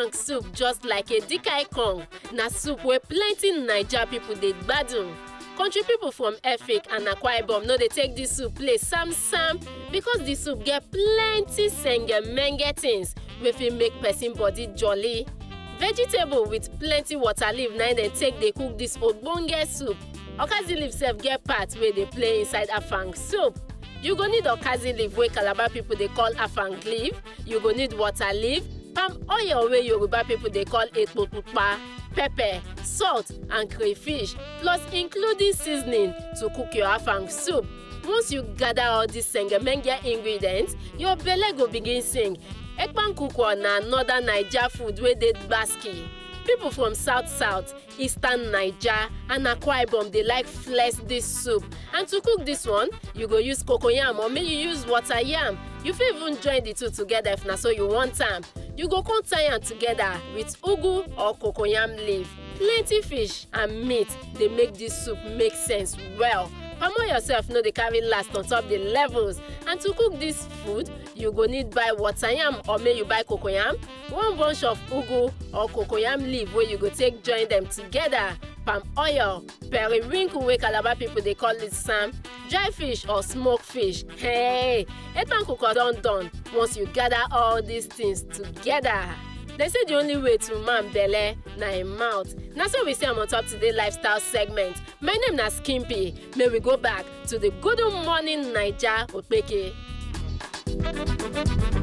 afang soup just like edika ikong na soup wey plenty naija pipo dey gbadun country pipo from efik and akwa ibom no dey take dis soup play sam sam because di soup get plenty sengemenge things wey fit make person body jolly vegetable with plenty water leaf na im dem take dey cook dis ogbonge soup okazi leaf sef get part wey dey play inside afang soup you go need okazi leaf wey calabar pipo dey call afang leaf you go need water leaf palm oil wey yoruba pipo dey call epo pupa pepper salt and crayfish plus including seasoning to cook your afang soup once you gather all these sengemenge ingredients your belle go begin sing ekpankukwo na another naija food wey dey gbasky pipo from south south eastern naija and akwa ibom dey like flex dis soup and to cook dis one you go use cocoyam or make you use water yam you fit even join the two together if na so you want am you go come tie am together with ugu or cocoyam leaf plenty fish and meat dey make dis soup make sense well palmo yourself no dey carry last on top the levels and to cook dis food you go need buy water yam or make you buy cocoyam one bunch of ugu or cocoyam leaf wey you go take join dem together palm oil periwinkle wey calabar pipo dey call it sam dry fish or smoked fish hey ekpankukwo don done once you gather all these things together. They say the only way to man belle na im mouth. Na so we see am on top today lifestyle segment. My name na Skimpy. May we go back to the good morning Naija Okpeke.